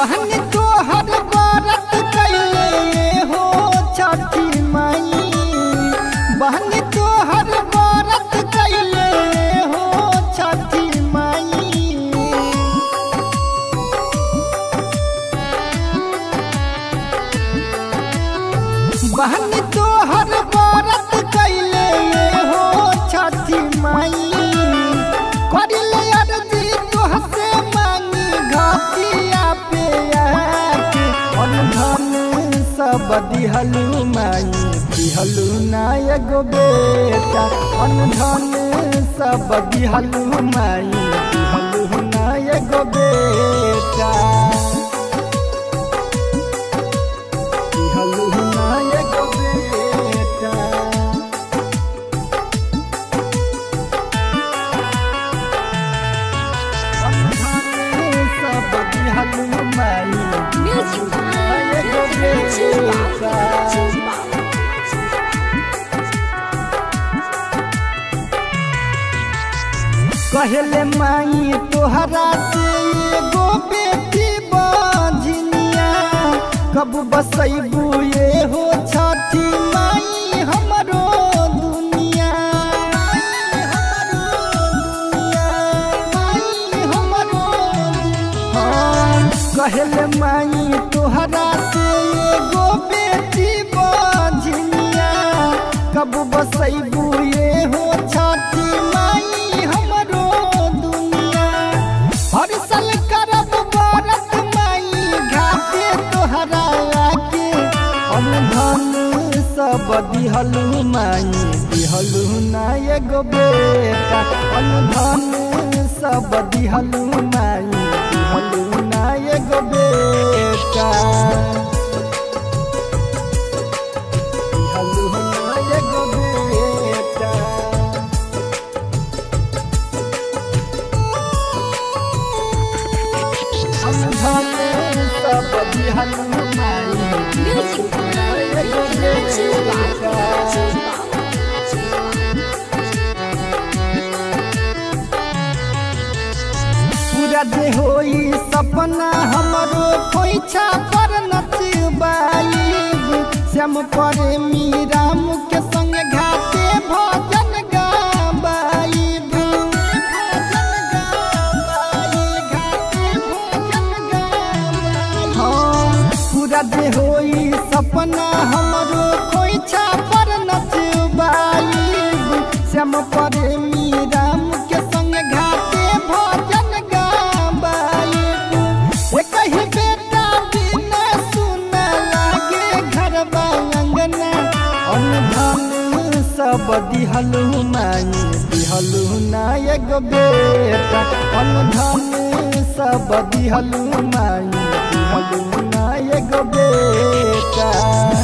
बहन तोहर व्रत कैले हो छठी माई बहन तोहर व्रत कैले हो छठी माई बहन तोहर व्रत कैले हो छठी माई करिले अर्जी तोहसे मांगी घाटिया पे आके अनधन सब दिहलू माई दिहलू ना एगो बेटा अनधन सब दिहलू माई दिहलू ना एगो बेटा दिहलू ना एगो बेटा सब दिहलू माई Music ना एगो बेटा कहले माई तोहरा से एगो बेटी बजनिया कब बसैबू ये हो छठी माई हमरो दुनिया हाँ, कहले माई तोहरा से एगो बेटी बजनिया कब बसैबू ये हो छठी माई हमरो दुनिया हर साल करब व्रत माई घाटे तोहरा आके हम धन सब दिहलू माई दिहलू ना एगो बेटा हम धन सब दिहलू माई दिहलू ना एगो बेटा दिहलू ना एगो बेटा हम धन सब दिहलू माई Music एगो बेटा पूरा दे होई सपना हमरो खोइछा पर नचबाईब श्याम परे मीराम के संग घाटे भजन गाबाईब हाँ, पूरा दे होई सपना हमरो खोइछा पर नचबाईब श्याम परे मीराम के संग घाटे भजन गाबाईब एक ही बेटा बिना सुन लागे घर अंगना अनधन सब दिहलू माई दिहलू ना एगो बेटा अनधन सब दिहलू माई दिहलू ना एगो बेटा